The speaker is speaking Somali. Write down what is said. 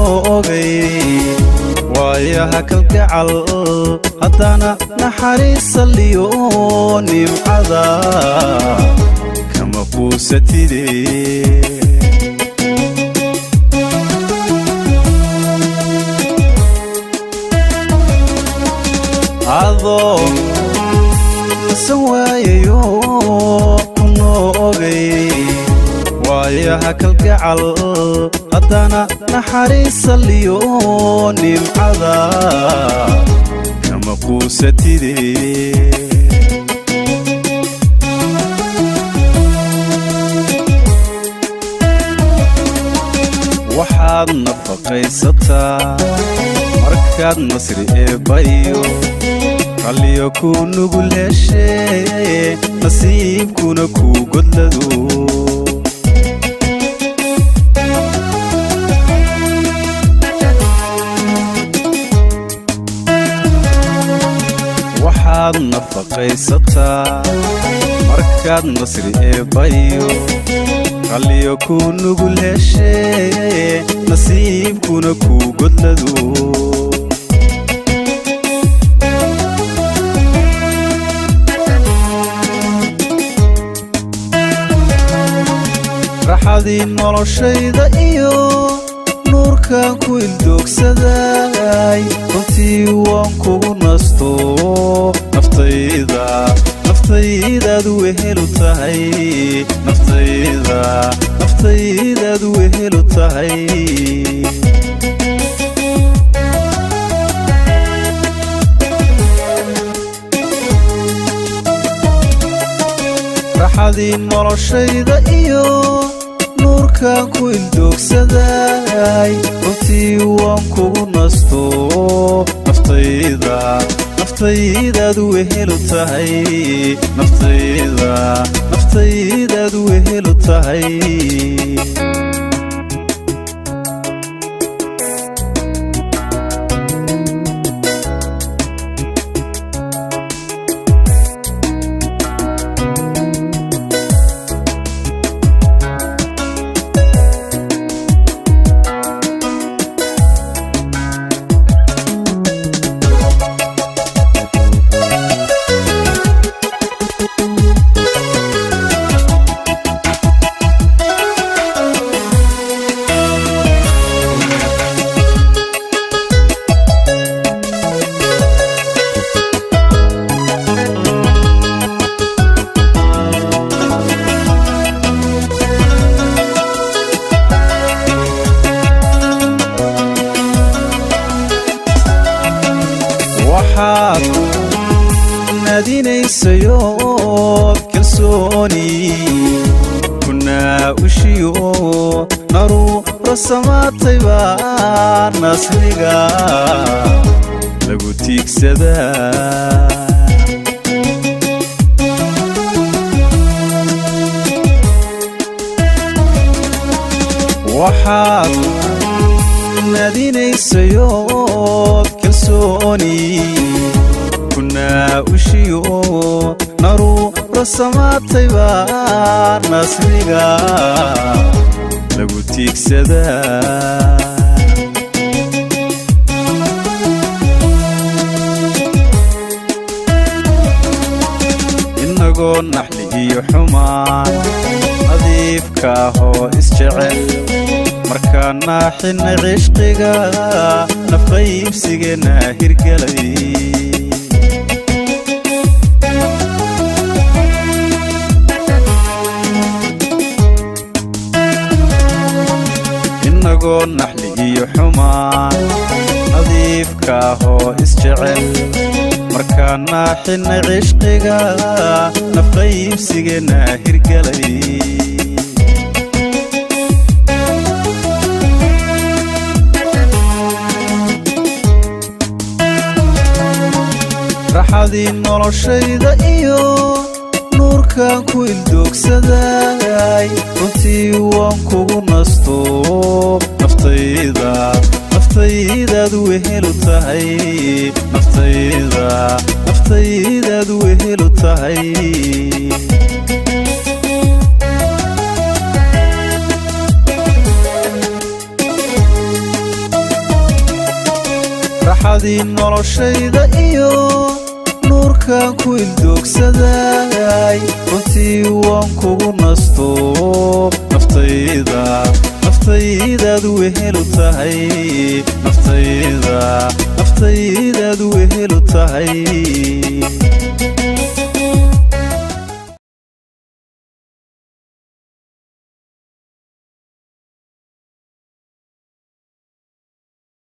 noogay waayaha kalgacal haddana naxariisaliyo nimcada kama quusatide adoo san waayayo ku noogay waayaha kalgacal haddana naxariisaliyo nimcada kama quusatide waxaad nafaqaysataa markaad nasri eebbayo qalliyo ku nugul heshee nasiibkuna kuu godlado waxaad nafaqaysataa markaad nasri eebbayo qalliyo ku nugul heshee nasiibkuna kuu godlado raxadii noloshayda iyo nuurkan ku ildoogsaday runtii waan kugu nasto naftayda naftaydaad wehelu tahay naftayda naftaydaad wehelu tahay raxadii noloshayda iyo nuurkan ku ildoogsaday runtii waan kugu nasto naftayda naftaydaad wehelu tahay naftayda naftaydaad wehelu tahay waxaad naadinaysayo kalsooni kunaa ushiyo naruura samaatay baa nasriga lagu tiigsadaa waxaad naadinaysayo kalsooni kunaa ushiyo naruura samaatay baa nasriga lagu tiigsadaa inagoo naxli iyo xumaan nadiifka ahoo isjecel markaa naaxinay cishqiga nafqaybsigeenna hirgelay inagoo naxli iyo xumaan nadiifka ahoo isjecel markaa naaxinay cishqiga nafqaybsigeenna hirgelay raxadii noloshayda iyo nuurkan ku ildoogsaday runtii waan kugu nasto naftayda naftaydaad wehelu tahay naftayda naftaydaad wehelu tahay raxadii noloshayda iyo nuurkan ku ildoogsaday runtii waan kugu nasto naftayda naftaydaad wehelu tahay naftayda naftaydaad wehelu tahay